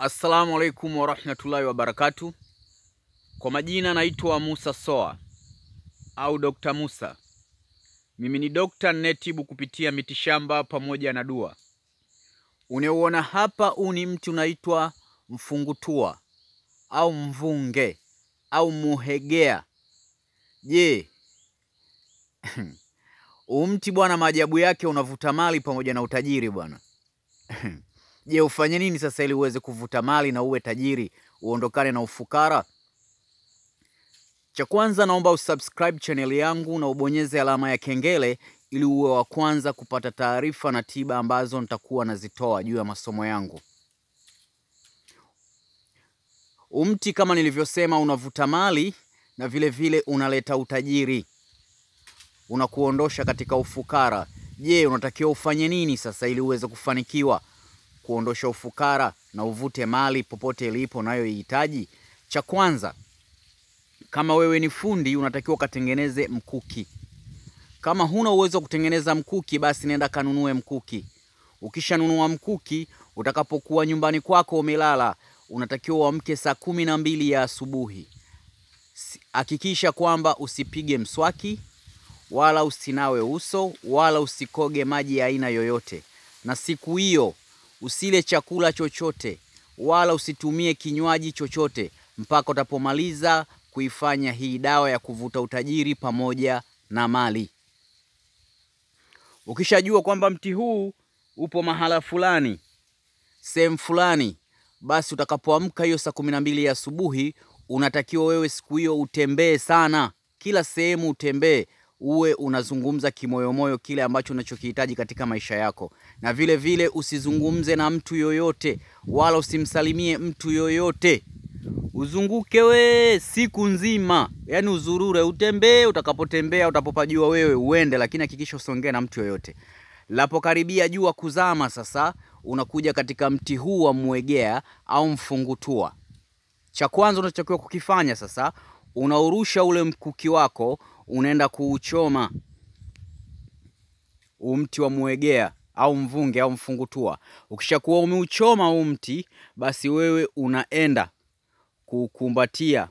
Assalamu alaikum warahmatullahi wabarakatu. Kwa majina naitwa Musa Soa au Dr. Musa. Mimi ni dokta ninayetibu kupitia mitishamba pamoja na dua. Unaouona hapa, huu ni mti unaitwa mfungutua au mvunge au muhegea. Je, huu mti bwana, maajabu yake unavuta mali pamoja na utajiri bwana. Je, ufanye nini sasa ili uweze kuvuta mali na uwe tajiri, uondokane na ufukara? Cha kwanza, naomba usubscribe channel yangu na ubonyeze alama ya kengele ili uwe wa kwanza kupata taarifa na tiba ambazo nitakuwa nazitoa juu ya masomo yangu. Umti kama nilivyosema, unavuta mali na vile vile unaleta utajiri, unakuondosha katika ufukara. Je, unatakiwa ufanye nini sasa ili uweze kufanikiwa kuondosha ufukara na uvute mali popote ilipo unayoihitaji? Cha kwanza, kama wewe ni fundi, unatakiwa ukatengeneze mkuki. Kama huna uwezo wa kutengeneza mkuki, basi nenda kanunue mkuki. Ukishanunua mkuki, utakapokuwa nyumbani kwako umelala, unatakiwa uamke saa kumi na mbili ya asubuhi. Hakikisha kwamba usipige mswaki wala usinawe uso wala usikoge maji ya aina yoyote, na siku hiyo usile chakula chochote wala usitumie kinywaji chochote mpaka utapomaliza kuifanya hii dawa ya kuvuta utajiri pamoja na mali. Ukishajua kwamba mti huu upo mahala fulani, sehemu fulani, basi utakapoamka hiyo saa kumi na mbili ya asubuhi, unatakiwa wewe siku hiyo utembee sana, kila sehemu utembee, uwe unazungumza kimoyomoyo kile ambacho unachokihitaji katika maisha yako, na vile vile usizungumze na mtu yoyote wala usimsalimie mtu yoyote. Uzunguke we siku nzima, yaani uzurure, utembee. Utakapotembea, utapopajua wewe uende, lakini hakikisha usiongee na mtu yoyote. Lapokaribia jua kuzama, sasa unakuja katika mti huu wa mwegea au mfungutua. Cha kwanza unachotakiwa kukifanya sasa, unaurusha ule mkuki wako, unaenda kuuchoma huu mti wa mwegea au mvunge au mfungutua. Ukishakuwa umeuchoma huu mti, basi wewe unaenda kukumbatia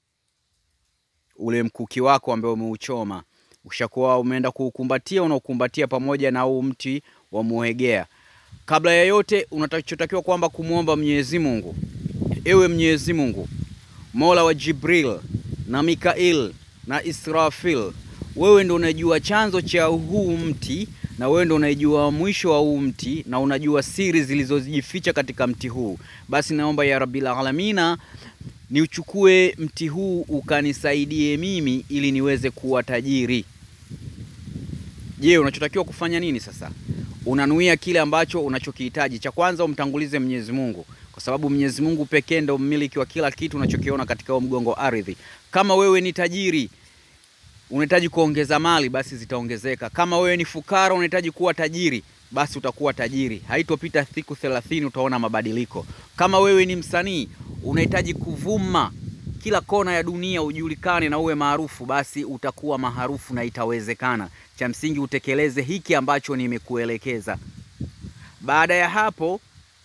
ule mkuki wako ambao umeuchoma. Ukishakuwa umeenda kuukumbatia, unaukumbatia pamoja na huu mti wa muhegea. Kabla ya yote, unachotakiwa kwamba kumwomba Mwenyezi Mungu, ewe Mwenyezi Mungu, Mola wa Jibril na Mikail na Israfil, wewe ndo unajua chanzo cha huu mti na wewe ndo unajua mwisho wa huu mti na unajua siri zilizojificha katika mti huu. Basi naomba ya Rabbil Alamina ni uchukue mti huu ukanisaidie mimi ili niweze kuwa tajiri. Je, unachotakiwa kufanya nini sasa? Unanuia kile ambacho unachokihitaji. Cha kwanza umtangulize Mwenyezi Mungu, kwa sababu Mwenyezi Mungu pekee ndo mmiliki wa kila kitu unachokiona katika huo mgongo ardhi. Kama wewe ni tajiri unahitaji kuongeza mali, basi zitaongezeka. Kama wewe ni fukara unahitaji kuwa tajiri, basi utakuwa tajiri. Haitopita siku thelathini utaona mabadiliko. Kama wewe ni msanii unahitaji kuvuma kila kona ya dunia, ujulikane na uwe maarufu, basi utakuwa maarufu na itawezekana. Cha msingi utekeleze hiki ambacho nimekuelekeza. Baada ya hapo,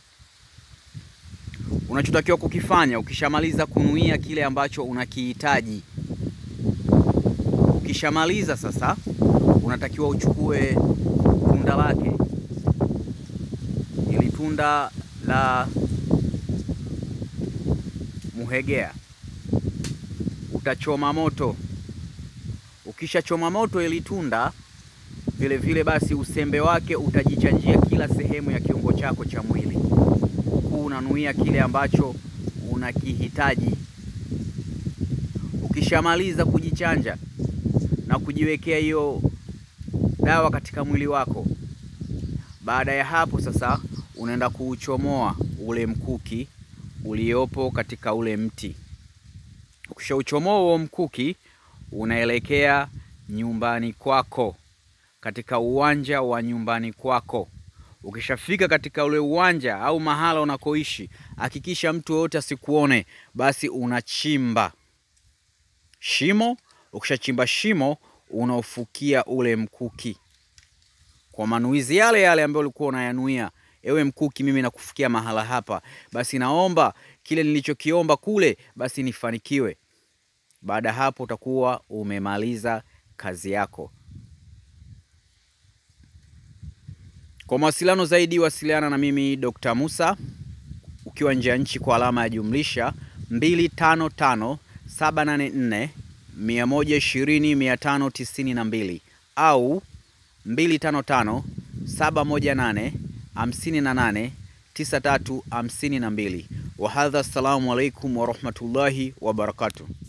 unachotakiwa kukifanya, ukishamaliza kunuia kile ambacho unakihitaji, ukishamaliza sasa, unatakiwa uchukue tunda lake, ili tunda la muhegea utachoma moto. Ukishachoma moto ili tunda vile vile, basi usembe wake utajichanjia kila sehemu ya kiungo chako cha mwili, huku unanuia kile ambacho unakihitaji. Ukishamaliza kujichanja na kujiwekea hiyo dawa katika mwili wako, baada ya hapo sasa unaenda kuuchomoa ule mkuki uliopo katika ule mti. Ukishauchomoa huo mkuki, unaelekea nyumbani kwako, katika uwanja wa nyumbani kwako. Ukishafika katika ule uwanja au mahala unakoishi, hakikisha mtu yoyote asikuone. Basi unachimba shimo. Ukishachimba shimo, unaufukia ule mkuki kwa manuizi yale yale ambayo ulikuwa unayanuia ewe mkuki, mimi nakufikia mahala hapa, basi naomba kile nilichokiomba kule, basi nifanikiwe. Baada ya hapo utakuwa umemaliza kazi yako. Kwa mawasiliano zaidi, wasiliana na mimi Dr. Musa ukiwa nje ya nchi kwa alama ya jumlisha 255 784 120 592 au 255 718 58 9352. Wahadha, assalamu alaikum warahmatullahi wabarakatuh.